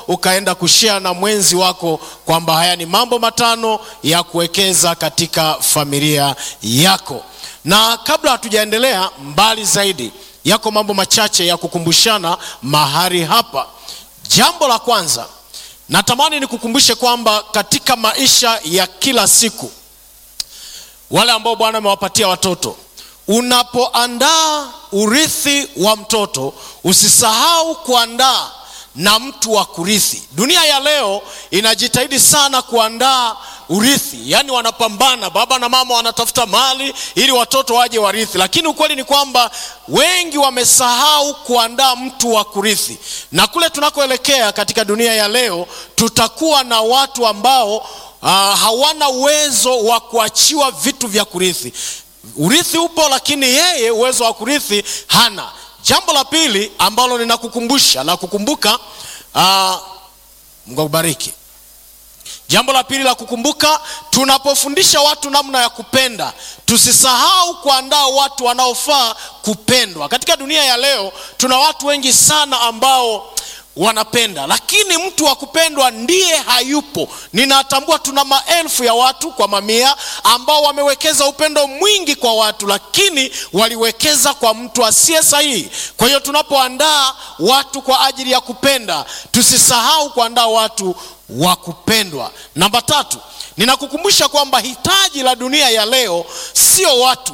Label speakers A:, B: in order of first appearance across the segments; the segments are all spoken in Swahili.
A: ukaenda kushare na mwenzi wako kwamba haya ni mambo matano ya kuwekeza katika familia yako. Na kabla hatujaendelea mbali zaidi, yako mambo machache ya kukumbushana mahali hapa. Jambo la kwanza, natamani nikukumbushe kwamba katika maisha ya kila siku, wale ambao Bwana amewapatia watoto, unapoandaa urithi wa mtoto, usisahau kuandaa na mtu wa kurithi. Dunia ya leo inajitahidi sana kuandaa urithi, yaani wanapambana, baba na mama wanatafuta mali ili watoto waje warithi, lakini ukweli ni kwamba wengi wamesahau kuandaa mtu wa kurithi. Na kule tunakoelekea katika dunia ya leo, tutakuwa na watu ambao uh, hawana uwezo wa kuachiwa vitu vya kurithi. Urithi upo, lakini yeye uwezo wa kurithi hana. Jambo la pili ambalo ninakukumbusha na kukumbuka, uh, Mungu akubariki. Jambo la pili la kukumbuka, tunapofundisha watu namna ya kupenda, tusisahau kuandaa watu wanaofaa kupendwa. Katika dunia ya leo tuna watu wengi sana ambao wanapenda lakini mtu wa kupendwa ndiye hayupo. Ninatambua tuna maelfu ya watu kwa mamia ambao wamewekeza upendo mwingi kwa watu, lakini waliwekeza kwa mtu asiye sahihi. Kwa hiyo tunapoandaa watu kwa ajili ya kupenda, tusisahau kuandaa watu wa kupendwa. Namba tatu, ninakukumbusha kwamba hitaji la dunia ya leo sio watu,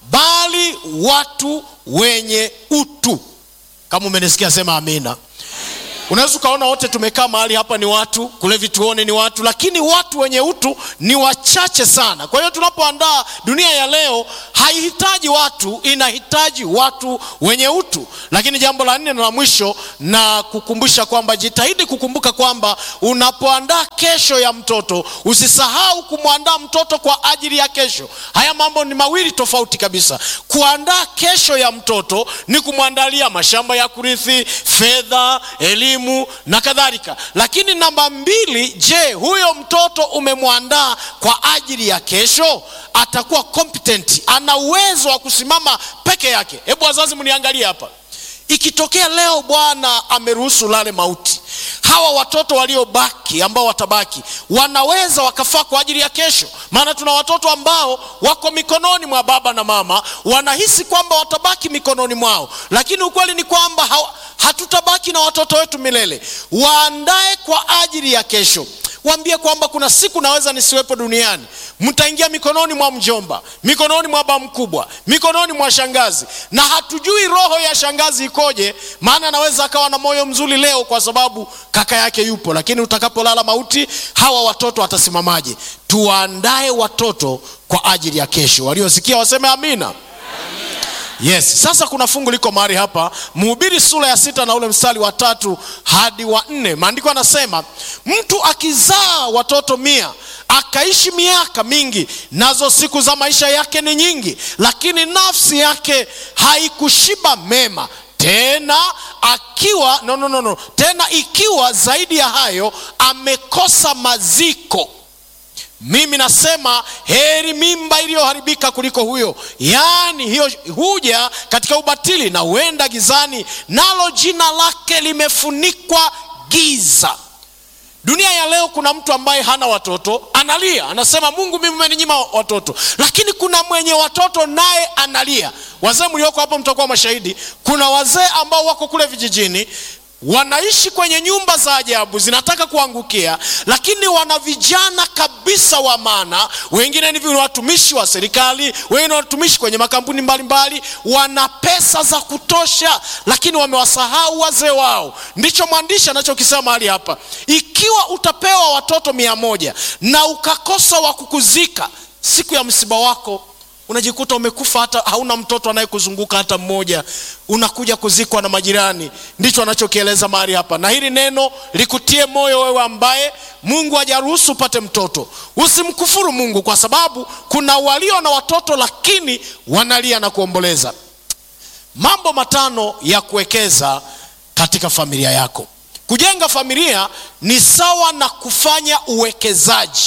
A: bali watu wenye utu. Kama umenisikia sema amina. Unaweza ukaona wote tumekaa mahali hapa ni watu, kule vituoni ni watu, lakini watu wenye utu ni wachache sana. Kwa hiyo tunapoandaa dunia ya leo haihitaji watu, inahitaji watu wenye utu. Lakini jambo la nne na la mwisho, na kukumbusha kwamba jitahidi kukumbuka kwamba unapoandaa kesho ya mtoto, usisahau kumwandaa mtoto kwa ajili ya kesho. Haya mambo ni mawili tofauti kabisa. Kuandaa kesho ya mtoto ni kumwandalia mashamba ya kurithi, fedha, elimu na kadhalika. Lakini namba mbili, je, huyo mtoto umemwandaa kwa ajili ya kesho? Atakuwa competent, ana uwezo wa kusimama peke yake. Hebu wazazi, mniangalie hapa. Ikitokea leo Bwana ameruhusu lale mauti, hawa watoto waliobaki ambao watabaki wanaweza wakafaa kwa ajili ya kesho. Maana tuna watoto ambao wako mikononi mwa baba na mama, wanahisi kwamba watabaki mikononi mwao, lakini ukweli ni kwamba hawa, hatutabaki na watoto wetu milele. Waandae kwa ajili ya kesho. Waambie kwamba kuna siku naweza nisiwepo duniani, mtaingia mikononi mwa mjomba, mikononi mwa baba mkubwa, mikononi mwa shangazi, na hatujui roho ya shangazi ikoje. Maana anaweza akawa na moyo mzuri leo kwa sababu kaka yake yupo, lakini utakapolala mauti, hawa watoto watasimamaje? Tuwaandae watoto kwa ajili ya kesho. Waliosikia waseme amina. Yes, sasa kuna fungu liko mahali hapa, Mhubiri sura ya sita na ule mstari wa tatu hadi wa nne. Maandiko anasema mtu akizaa watoto mia akaishi miaka mingi, nazo siku za maisha yake ni nyingi, lakini nafsi yake haikushiba mema tena akiwa no, no, no, no. Tena ikiwa zaidi ya hayo amekosa maziko mimi nasema heri mimba iliyoharibika kuliko huyo. Yaani hiyo huja katika ubatili na huenda gizani, nalo jina lake limefunikwa giza. Dunia ya leo, kuna mtu ambaye hana watoto analia, anasema Mungu, mimi umeninyima watoto, lakini kuna mwenye watoto naye analia. Wazee mlioko hapo mtakuwa mashahidi, kuna wazee ambao wako kule vijijini wanaishi kwenye nyumba za ajabu zinataka kuangukia, lakini wana vijana kabisa wa maana. Wengine ni watumishi wa serikali, wengine ni watumishi kwenye makampuni mbalimbali mbali. Wana pesa za kutosha, lakini wamewasahau wazee wao. Ndicho mwandishi anachokisema mahali hapa, ikiwa utapewa watoto mia moja na ukakosa wa kukuzika siku ya msiba wako unajikuta umekufa, hata hauna mtoto anayekuzunguka hata mmoja, unakuja kuzikwa na majirani. Ndicho anachokieleza mahali hapa, na hili neno likutie moyo wewe ambaye Mungu hajaruhusu upate mtoto. Usimkufuru Mungu, kwa sababu kuna walio na watoto lakini wanalia na kuomboleza. Mambo matano ya kuwekeza katika familia yako. Kujenga familia ni sawa na kufanya uwekezaji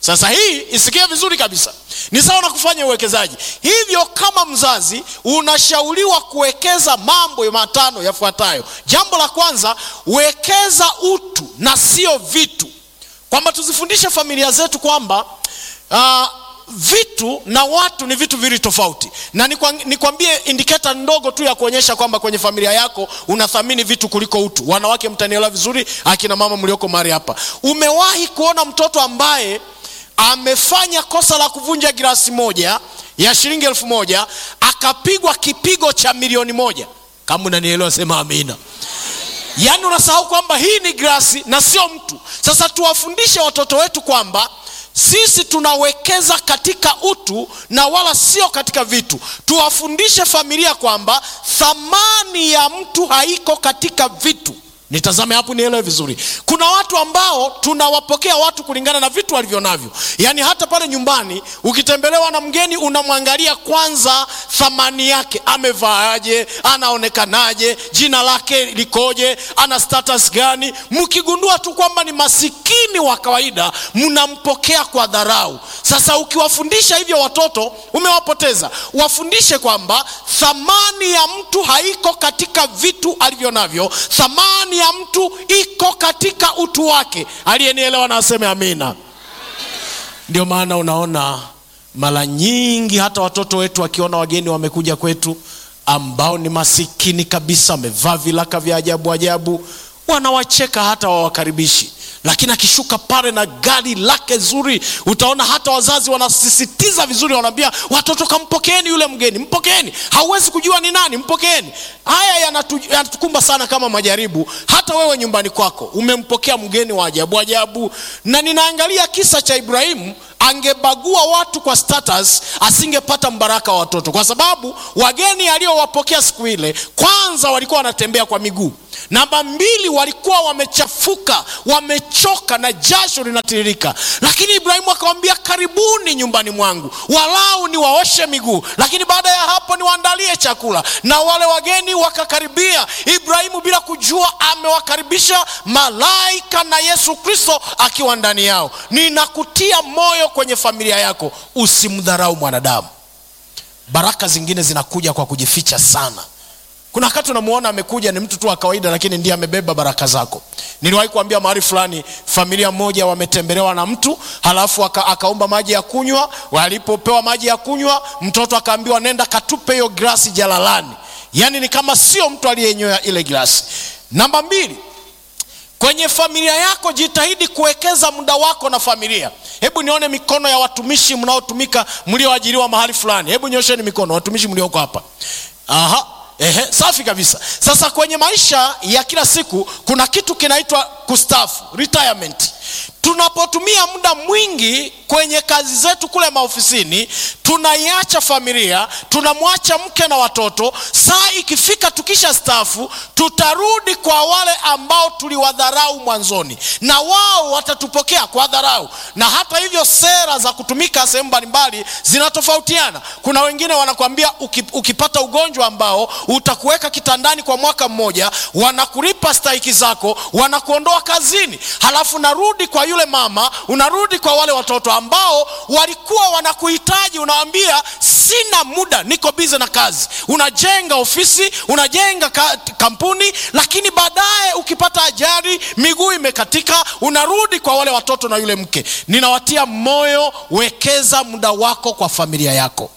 A: sasa hii isikie vizuri kabisa ni sawa na kufanya uwekezaji hivyo kama mzazi unashauriwa kuwekeza mambo matano yafuatayo jambo la kwanza wekeza utu na sio vitu kwamba tuzifundishe familia zetu kwamba uh, vitu na watu ni vitu vili tofauti na nikwambie indiketa ndogo tu ya kuonyesha kwamba kwenye familia yako unathamini vitu kuliko utu wanawake mtanielewa vizuri akina mama mlioko mahali hapa umewahi kuona mtoto ambaye amefanya kosa la kuvunja girasi moja ya shilingi elfu moja akapigwa kipigo cha milioni moja kama unanielewa sema amina yaani unasahau kwamba hii ni grasi na sio mtu sasa tuwafundishe watoto wetu kwamba sisi tunawekeza katika utu na wala sio katika vitu tuwafundishe familia kwamba thamani ya mtu haiko katika vitu nitazame hapo nielewe vizuri kuna watu ambao tunawapokea watu kulingana na vitu walivyo navyo yaani hata pale nyumbani ukitembelewa na mgeni unamwangalia kwanza thamani yake amevaaje anaonekanaje jina lake likoje ana status gani mkigundua tu kwamba ni masikini wa kawaida mnampokea kwa dharau sasa ukiwafundisha hivyo watoto umewapoteza wafundishe kwamba thamani ya mtu haiko katika vitu alivyo navyo thamani ya mtu iko katika utu wake aliyenielewa na aseme amina ndio maana unaona mara nyingi hata watoto wetu wakiona wageni wamekuja kwetu ambao ni masikini kabisa wamevaa vilaka vya ajabu ajabu wanawacheka hata wawakaribishi lakini akishuka pale na gari lake zuri utaona hata wazazi wanasisitiza vizuri wanaambia watoto kampokeeni yule mgeni mpokeeni hauwezi kujua ni nani mpokeeni haya yanatu, yanatukumba sana kama majaribu hata wewe nyumbani kwako umempokea mgeni wa ajabu ajabu na ninaangalia kisa cha ibrahimu angebagua watu kwa status asingepata mbaraka wa watoto kwa sababu wageni aliowapokea siku ile kwanza walikuwa wanatembea kwa miguu namba mbili walikuwa wamechafuka wamechoka na jasho linatiririka lakini ibrahimu akawambia karibuni nyumbani mwangu walau niwaoshe miguu lakini baada ya hapo niwaandalie chakula na wale wageni wakakaribia ibrahimu bila kujua amewakaribisha malaika na yesu kristo akiwa ndani yao ninakutia moyo kwenye familia yako usimdharau mwanadamu baraka zingine zinakuja kwa kujificha sana kuna wakati unamuona amekuja ni mtu tu wa kawaida lakini ndiye amebeba baraka zako niliwahi kuambia mahali fulani familia moja wametembelewa na mtu halafu aka, akaomba maji ya kunywa walipopewa maji ya kunywa mtoto akaambiwa nenda katupe hiyo glasi jalalani yaani ni kama sio mtu aliyenyoya ile glasi namba mbili kwenye familia yako jitahidi kuwekeza muda wako na familia hebu nione mikono ya watumishi mnaotumika mlioajiriwa mahali fulani hebu nyosheni mikono watumishi mlioko hapa aha Ehe, safi kabisa sasa kwenye maisha ya kila siku kuna kitu kinaitwa kustafu retirement tunapotumia muda mwingi kwenye kazi zetu kule maofisini tunaiacha familia tunamwacha mke na watoto saa ikifika tukisha stafu tutarudi kwa wale ambao tuliwadharau mwanzoni na wao watatupokea kwa dharau na hata hivyo sera za kutumika sehemu mbalimbali zinatofautiana kuna wengine wanakwambia ukipata ugonjwa ambao utakuweka kitandani kwa mwaka mmoja wanakulipa stahiki zako wanakuondoa kazini halafu narudi kwa yule mama unarudi kwa wale watoto ambao walikuwa wanakuhitaji unawambia sina muda niko bize na kazi unajenga ofisi unajenga ka, kampuni lakini baadaye ukipata ajali miguu imekatika unarudi kwa wale watoto na yule mke ninawatia moyo wekeza muda wako kwa familia yako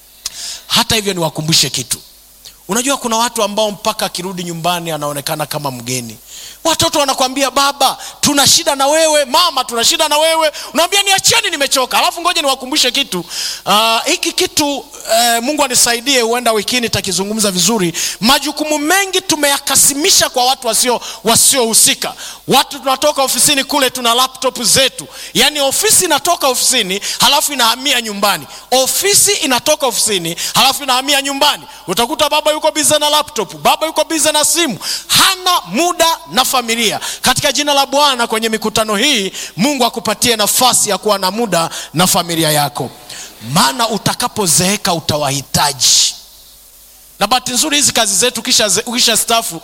A: hata hivyo niwakumbushe kitu unajua kuna watu ambao mpaka akirudi nyumbani anaonekana kama mgeni watoto wanakwambia baba tuna shida na wewe mama tuna shida na wewe unawambia niacheni nimechoka alafu ngoja niwakumbushe kitu uh, hiki kitu uh, mungu anisaidie huenda wikini takizungumza vizuri majukumu mengi tumeyakasimisha kwa watu wasio wasiohusika watu tunatoka ofisini kule tuna laptop zetu yaani ofisi inatoka ofisini halafu inahamia nyumbani ofisi inatoka ofisini halafu inahamia nyumbani utakuta baba yuko bize na laptop baba yuko bize na simu hana muda na familia katika jina la bwana kwenye mikutano hii mungu akupatie nafasi ya kuwa na muda na familia yako maana utakapozeeka utawahitaji na bahati nzuri hizi kazi zetu ukisha, ukisha stafu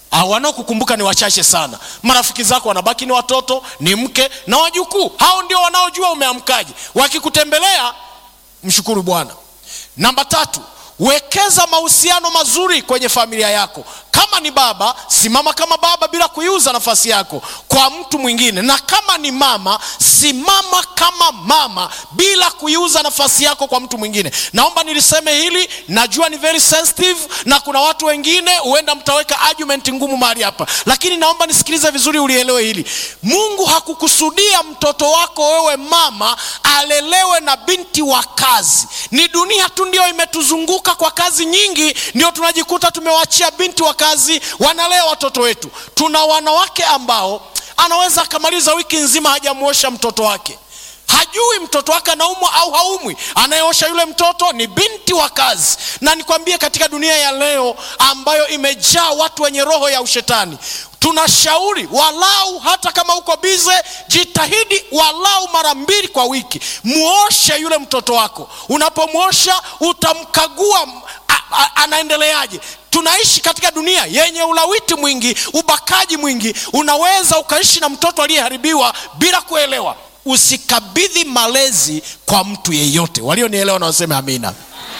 A: Ah, wanaokukumbuka ni wachache sana. Marafiki zako wanabaki ni watoto, ni mke na wajukuu. Hao ndio wanaojua umeamkaje. Wakikutembelea, mshukuru Bwana. Namba tatu, wekeza mahusiano mazuri kwenye familia yako. Kama ni baba, simama kama baba bila kuiuza nafasi yako kwa mtu mwingine, na kama ni mama, simama kama mama bila kuiuza nafasi yako kwa mtu mwingine. Naomba niliseme hili, najua ni very sensitive, na kuna watu wengine huenda mtaweka argument ngumu mahali hapa, lakini naomba nisikilize vizuri, ulielewe hili. Mungu hakukusudia mtoto wako wewe mama alelewe na binti wa kazi. Ni dunia tu ndio imetuzunguka kwa kazi nyingi, ndio tunajikuta tumewachia binti wa kazi wanalea watoto wetu. Tuna wanawake ambao anaweza akamaliza wiki nzima hajamuosha mtoto wake, hajui mtoto wake anaumwa au haumwi. Anayeosha yule mtoto ni binti wa kazi. Na nikwambie, katika dunia ya leo ambayo imejaa watu wenye roho ya ushetani, tunashauri walau, hata kama uko bize, jitahidi walau mara mbili kwa wiki muoshe yule mtoto wako. Unapomwosha utamkagua a- a- anaendeleaje. Tunaishi katika dunia yenye ulawiti mwingi, ubakaji mwingi. Unaweza ukaishi na mtoto aliyeharibiwa bila kuelewa. Usikabidhi malezi kwa mtu yeyote. Walionielewa na waseme amina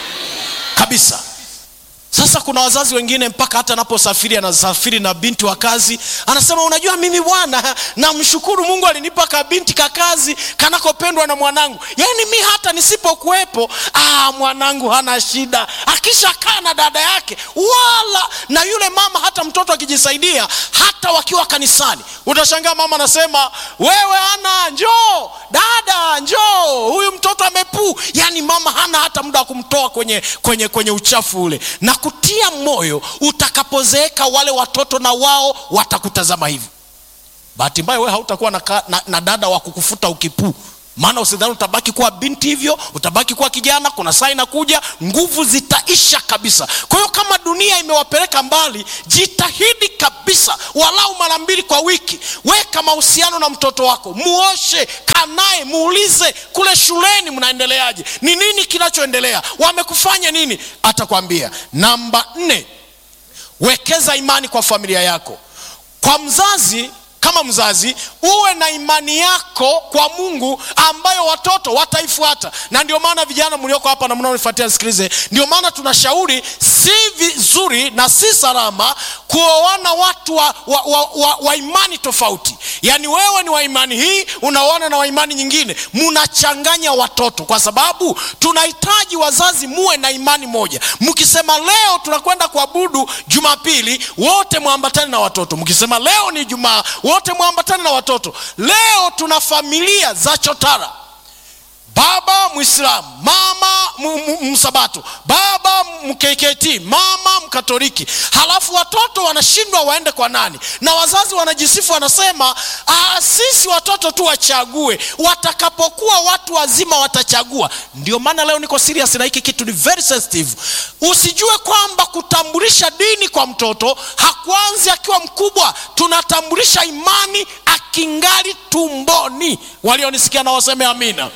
A: kabisa. Sasa kuna wazazi wengine mpaka hata anaposafiri anasafiri na binti wa kazi, anasema unajua, mimi bwana, namshukuru Mungu alinipa ka binti ka kazi kanakopendwa na mwanangu. Yaani mi hata nisipokuwepo, ah, mwanangu hana shida, akishakaa na dada yake wala na yule mama, hata mtoto akijisaidia, hata wakiwa kanisani, utashangaa mama anasema wewe ana njoo, dada njoo, huyu mtoto amepuu. Yaani mama hana hata muda wa kumtoa kwenye, kwenye, kwenye uchafu ule na kutia moyo utakapozeeka, wale watoto na wao watakutazama hivi. Bahati mbaya wewe hautakuwa na, ka- na, na dada wa kukufuta ukipuu, maana usidhani utabaki kuwa binti hivyo, utabaki kuwa kijana. Kuna saa inakuja nguvu zitaisha kabisa. Kwa hiyo kama dunia imewapeleka mbali, jitahidi kabisa, walau mara mbili kwa wiki, weka mahusiano na mtoto wako, muoshe, kaa naye, muulize kule shuleni mnaendeleaje, ni nini kinachoendelea, wamekufanya nini, atakwambia. Namba nne, wekeza imani kwa familia yako. Kwa mzazi kama mzazi uwe na imani yako kwa Mungu ambayo watoto wataifuata. Na ndio maana vijana mlioko hapa na mnaonifuatia nisikilize, ndio maana tunashauri si vizuri na si salama kuoana watu wa, wa, wa, wa, wa imani tofauti. Yaani wewe ni wa imani hii unaoana na wa imani nyingine, mnachanganya watoto, kwa sababu tunahitaji wazazi muwe na imani moja. Mkisema leo tunakwenda kuabudu Jumapili, wote mwambatane na watoto. Mkisema leo ni Jumaa, wote mwambatane na watoto. Leo tuna familia za chotara baba mwislamu mama mu- mu- msabato baba mkkt mama mkatoliki halafu watoto wanashindwa waende kwa nani na wazazi wanajisifu wanasema "Ah, sisi watoto tu wachague watakapokuwa watu wazima watachagua ndio maana leo niko serious na hiki kitu ni very sensitive usijue kwamba kutambulisha dini kwa mtoto hakuanzi akiwa mkubwa tunatambulisha imani akingali tumboni walionisikia na waseme amina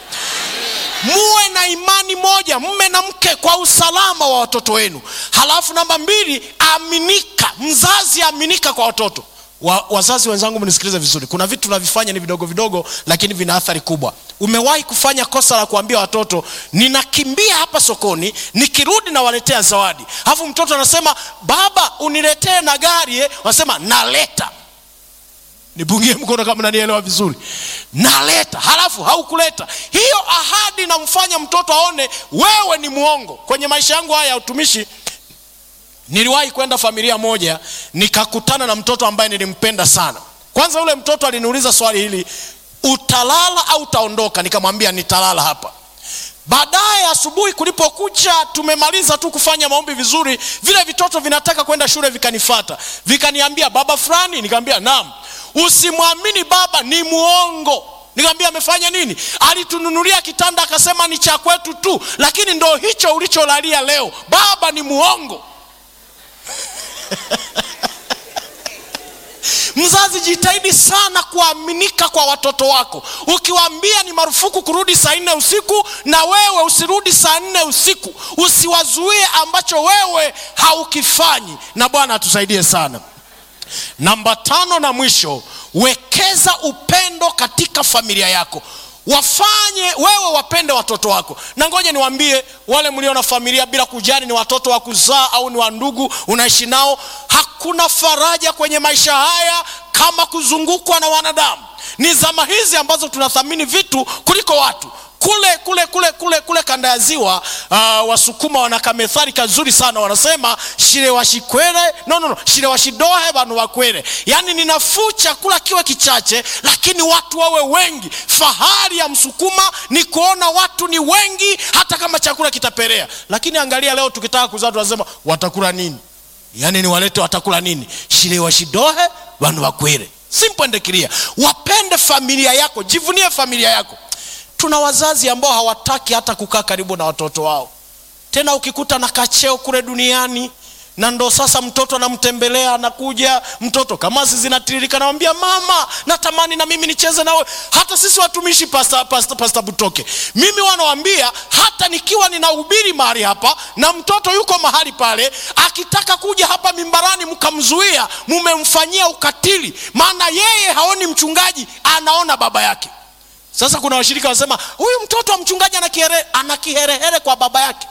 A: muwe na imani moja mme na mke kwa usalama wa watoto wenu halafu namba mbili aminika mzazi aminika kwa watoto wa, wazazi wenzangu mnisikilize vizuri kuna vitu tunavifanya ni vidogo vidogo lakini vina athari kubwa umewahi kufanya kosa la kuambia watoto ninakimbia hapa sokoni nikirudi nawaletea zawadi alafu mtoto anasema baba uniletee na gari eh? wanasema naleta nipungie mkono kama nanielewa vizuri naleta halafu haukuleta hiyo ahadi inamfanya mtoto aone wewe ni mwongo kwenye maisha yangu haya ya utumishi niliwahi kwenda familia moja nikakutana na mtoto ambaye nilimpenda sana kwanza yule mtoto aliniuliza swali hili utalala au utaondoka nikamwambia nitalala hapa baadaye asubuhi kulipokucha tumemaliza tu kufanya maombi vizuri vile vitoto vinataka kwenda shule vikanifata vikaniambia baba fulani nikamwambia naam usimwamini baba ni muongo nikamwambia amefanya nini alitununulia kitanda akasema ni cha kwetu tu lakini ndo hicho ulicholalia leo baba ni muongo mzazi jitahidi sana kuaminika kwa watoto wako ukiwaambia ni marufuku kurudi saa nne usiku na wewe usirudi saa nne usiku usiwazuie ambacho wewe haukifanyi na bwana atusaidie sana namba tano na mwisho wekeza upendo katika familia yako wafanye wewe wapende watoto wako na ngoja niwaambie wale mlio na familia bila kujali ni watoto wa kuzaa au ni wa ndugu unaishi nao hakuna faraja kwenye maisha haya kama kuzungukwa na wanadamu ni zama hizi ambazo tunathamini vitu kuliko watu kule kule kule kule kule kanda ya ziwa uh, wasukuma wana kamethali kazuri sana wanasema shire washikwere no, no, no. shire washidohe vanu wakwere yaani ni nafuu chakula kiwe kichache lakini watu wawe wengi fahari ya msukuma ni kuona watu ni wengi hata kama chakula kitaperea lakini angalia leo tukitaka kuzaa tunasema watakula nini yaani ni walete watakula nini shire washidohe vanu wakwere simple and clear wapende familia yako jivunie familia yako tuna wazazi ambao hawataki hata kukaa karibu na watoto wao tena ukikuta na kacheo kule duniani na ndo sasa mtoto anamtembelea anakuja mtoto kamasi zinatiririka nawambia mama natamani na mimi nicheze nawe hata sisi watumishi pasta, pasta, pasta butoke mimi wanawambia hata nikiwa ninahubiri mahali hapa na mtoto yuko mahali pale akitaka kuja hapa mimbarani mkamzuia mumemfanyia ukatili maana yeye haoni mchungaji anaona baba yake sasa kuna washirika wanasema huyu mtoto wa mchungaji ana kiherehere kwa baba yake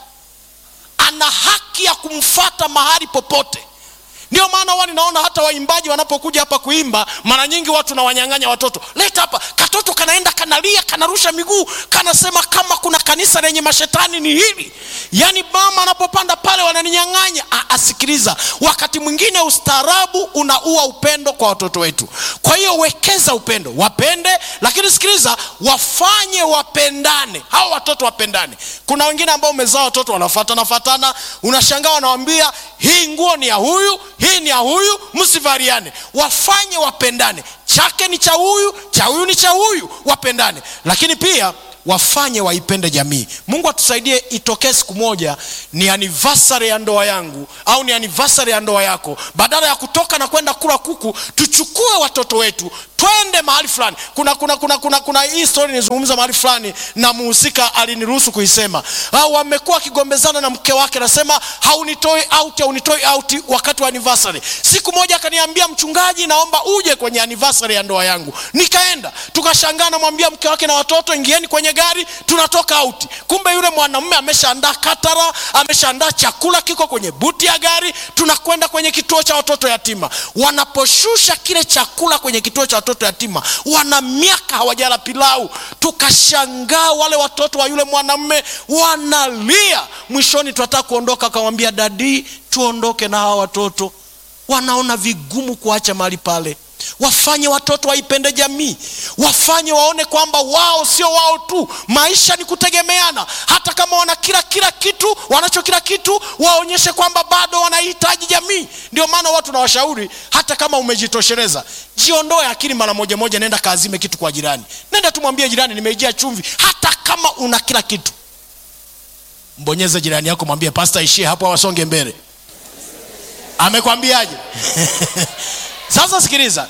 A: ana haki ya kumfata mahali popote ndio maana huwa ninaona hata waimbaji wanapokuja hapa kuimba mara nyingi watu nawanyang'anya watoto leta hapa katoto kanaenda kanalia kanarusha miguu kanasema kama kuna kanisa lenye mashetani ni hili yaani mama anapopanda pale wananinyang'anya asikiliza wakati mwingine ustaarabu unaua upendo kwa watoto wetu kwa hiyo wekeza upendo wapende lakini sikiliza wafanye wapendane hawa watoto wapendane kuna wengine ambao umezaa watoto wanafatana fatana unashangaa wanawambia hii nguo ni ya huyu hii ni ya huyu msivariane wafanye wapendane chake ni cha huyu cha huyu ni cha huyu wapendane lakini pia wafanye waipende jamii mungu atusaidie itokee siku moja ni anivasari ya ndoa yangu au ni anivasari ya ndoa yako badala ya kutoka na kwenda kula kuku tuchukue watoto wetu twende mahali fulani kuna kuna kuna kuna kuna hii story nizungumza mahali fulani na muhusika aliniruhusu kuisema wamekuwa wakigombezana na mke wake nasema haunitoi out haunitoi out wakati wa anniversary siku moja akaniambia mchungaji naomba uje kwenye anniversary ya ndoa yangu nikaenda tukashangaa namwambia mke wake na watoto ingieni kwenye gari tunatoka auti kumbe yule mwanamume ameshaandaa katara ameshaandaa chakula kiko kwenye buti ya gari tunakwenda kwenye kituo cha watoto yatima wanaposhusha kile chakula kwenye kituo cha watoto yatima wana miaka hawajala pilau tukashangaa wale watoto wa yule mwanamume wanalia mwishoni tunataka kuondoka akamwambia dadii tuondoke na hawa watoto wanaona vigumu kuacha mahali pale wafanye watoto waipende jamii wafanye waone kwamba wao sio wao tu maisha ni kutegemeana hata kama wana kila kila kitu wanacho kila kitu waonyeshe kwamba bado wanahitaji jamii ndio maana watu na washauri hata kama umejitosheleza jiondoe akili mara moja moja nenda kaazime kitu kwa jirani nenda tumwambie jirani nimeijia chumvi hata kama una kila kitu mbonyeze jirani yako mwambie pasta ishie hapo awasonge mbele amekwambiaje sasa sikiliza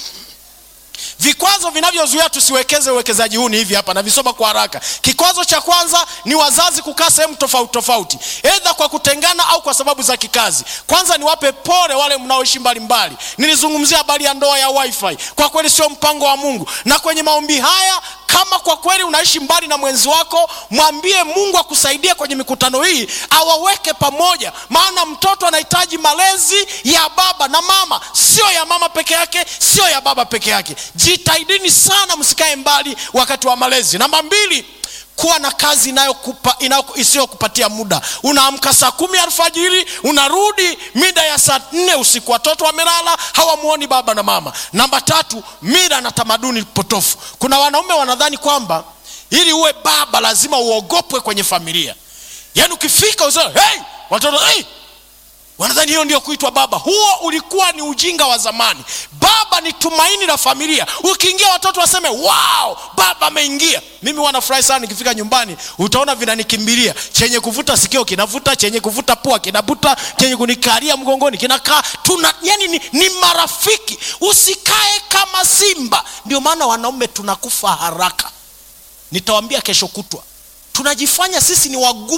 A: vikwazo vinavyozuia tusiwekeze uwekezaji huu ni hivi hapa navisoma kwa haraka kikwazo cha kwanza ni wazazi kukaa sehemu tofauti tofauti edha kwa kutengana au kwa sababu za kikazi kwanza niwape pole wale mnaoishi mbalimbali nilizungumzia habari ya ndoa ya wifi kwa kweli sio mpango wa mungu na kwenye maombi haya kama kwa kweli unaishi mbali na mwenzi wako mwambie mungu akusaidie kwenye mikutano hii awaweke pamoja maana mtoto anahitaji malezi ya baba na mama sio ya mama peke yake sio ya baba peke yake jitahidini sana msikae mbali wakati wa malezi namba mbili kuwa na kazi inayokupa isiyokupatia muda unaamka saa kumi alfajiri unarudi mida ya saa nne usiku watoto wamelala hawamwoni baba na mama namba tatu mira na tamaduni potofu kuna wanaume wanadhani kwamba ili uwe baba lazima uogopwe kwenye familia yaani ukifika usema hey! watoto hey! wanadhani hiyo ndio kuitwa baba huo ulikuwa ni ujinga wa zamani baba ni tumaini la familia ukiingia watoto waseme wow baba ameingia mimi wanafurahi sana nikifika nyumbani utaona vinanikimbilia chenye kuvuta sikio kinavuta chenye kuvuta pua kinavuta chenye kunikalia mgongoni kinakaa tuna yani ni, ni marafiki usikae kama simba ndio maana wanaume tunakufa haraka nitawambia kesho kutwa tunajifanya sisi ni wagumu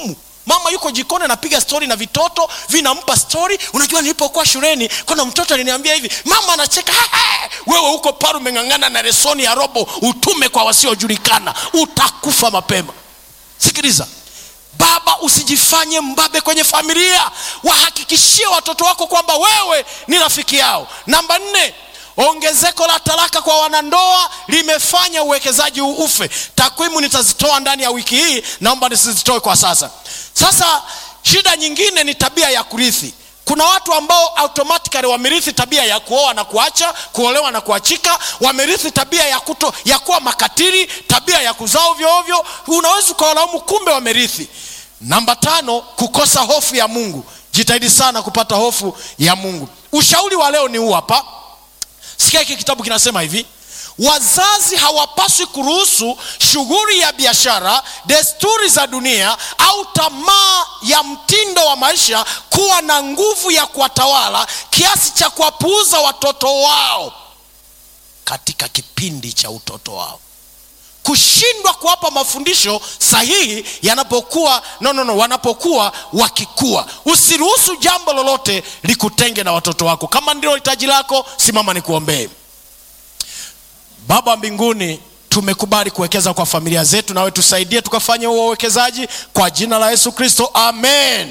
A: mama yuko jikoni anapiga stori na vitoto vinampa stori unajua nilipokuwa shuleni kuna mtoto aliniambia hivi mama anacheka "Ha, ha." wewe huko pale umeng'ang'ana na resoni ya robo utume kwa wasiojulikana utakufa mapema sikiliza baba usijifanye mbabe kwenye familia wahakikishie watoto wako kwamba wewe ni rafiki yao namba nne ongezeko la talaka kwa wanandoa limefanya uwekezaji huu ufe takwimu nitazitoa ndani ya wiki hii naomba nisizitoe kwa sasa sasa shida nyingine ni tabia ya kurithi kuna watu ambao automatically wamerithi tabia ya kuoa na kuacha kuolewa na kuachika wamerithi tabia ya kuto ya kuwa makatili tabia ya kuzaa ovyo ovyo unaweza ukawalaumu kumbe wamerithi namba tano kukosa hofu ya mungu jitahidi sana kupata hofu ya mungu ushauri wa leo ni huu hapa sikia hiki kitabu kinasema hivi wazazi hawapaswi kuruhusu shughuli ya biashara desturi za dunia au tamaa ya mtindo wa maisha kuwa na nguvu ya kuwatawala kiasi cha kuwapuuza watoto wao katika kipindi cha utoto wao kushindwa kuwapa mafundisho sahihi yanapokuwa no, no, no, wanapokuwa wakikua usiruhusu jambo lolote likutenge na watoto wako kama ndilo hitaji lako simama nikuombee baba wa mbinguni tumekubali kuwekeza kwa familia zetu nawe tusaidie tukafanye huo uwekezaji kwa jina la yesu kristo amen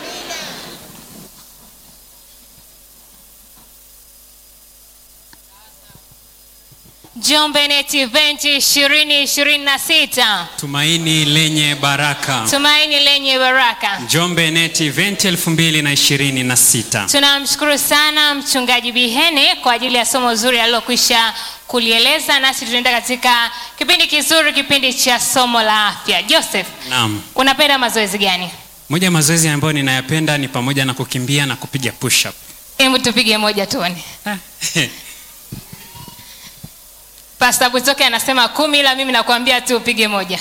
B: Njombe Net Event 2026
C: Tumaini lenye baraka.
B: tumaini lenye baraka.
C: Njombe Net Event 2026.
B: Tunamshukuru sana mchungaji Bihene kwa ajili ya somo zuri alilokwisha kulieleza, nasi tunaenda katika kipindi kizuri, kipindi cha somo la afya. Joseph,
C: Naam.
B: unapenda mazoezi gani?
C: Moja ya mazoezi ambayo ninayapenda ni pamoja na kukimbia na kupiga push up.
B: Hebu tupige moja tuone. Pastor Butoke anasema kumi, ila mimi nakwambia tu upige moja.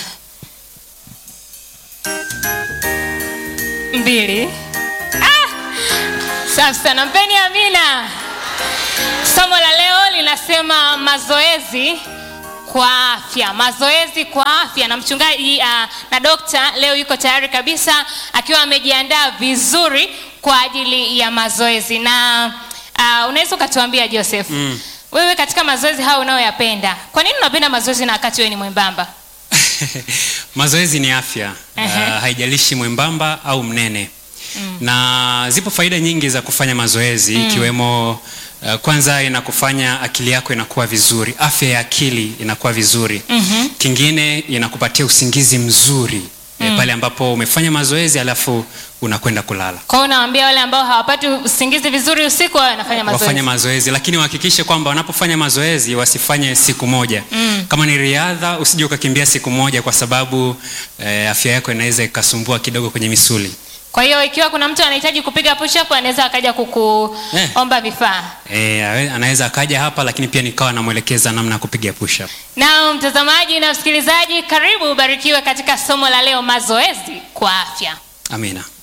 B: Mbili. Ah! Safi sana, mpeni Amina. Somo la leo linasema mazoezi kwa afya, mazoezi kwa afya, na mchungaji uh, na dokta leo yuko tayari kabisa akiwa amejiandaa vizuri kwa ajili ya mazoezi. Na uh, unaweza ukatuambia Joseph, mm. wewe katika mazoezi hayo unayoyapenda, kwa nini unapenda mazoezi na wakati wewe ni mwembamba?
C: Mazoezi ni afya.
B: Ehe.
C: Uh, haijalishi mwembamba au mnene. Na zipo faida nyingi za kufanya mazoezi ikiwemo uh, kwanza inakufanya akili yako inakuwa vizuri, afya ya akili inakuwa vizuri. Kingine inakupatia usingizi mzuri eh, pale ambapo umefanya mazoezi alafu unakwenda kulala.
B: Kwa hiyo unawaambia wale ambao hawapati usingizi vizuri usiku, wao wanafanya mazoezi.
C: wafanye mazoezi lakini wahakikishe kwamba wanapofanya mazoezi wasifanye siku moja mm. kama ni riadha usije ukakimbia siku moja kwa sababu eh, afya yako inaweza ikasumbua kidogo kwenye misuli
B: Kwa hiyo ikiwa kuna mtu anahitaji kupiga push up anaweza akaja kukuomba vifaa.
C: eh, awe- anaweza akaja hapa lakini pia nikawa namwelekeza namna ya kupiga push up
B: Na mtazamaji na msikilizaji, karibu ubarikiwe katika somo la leo, mazoezi kwa afya.
C: amina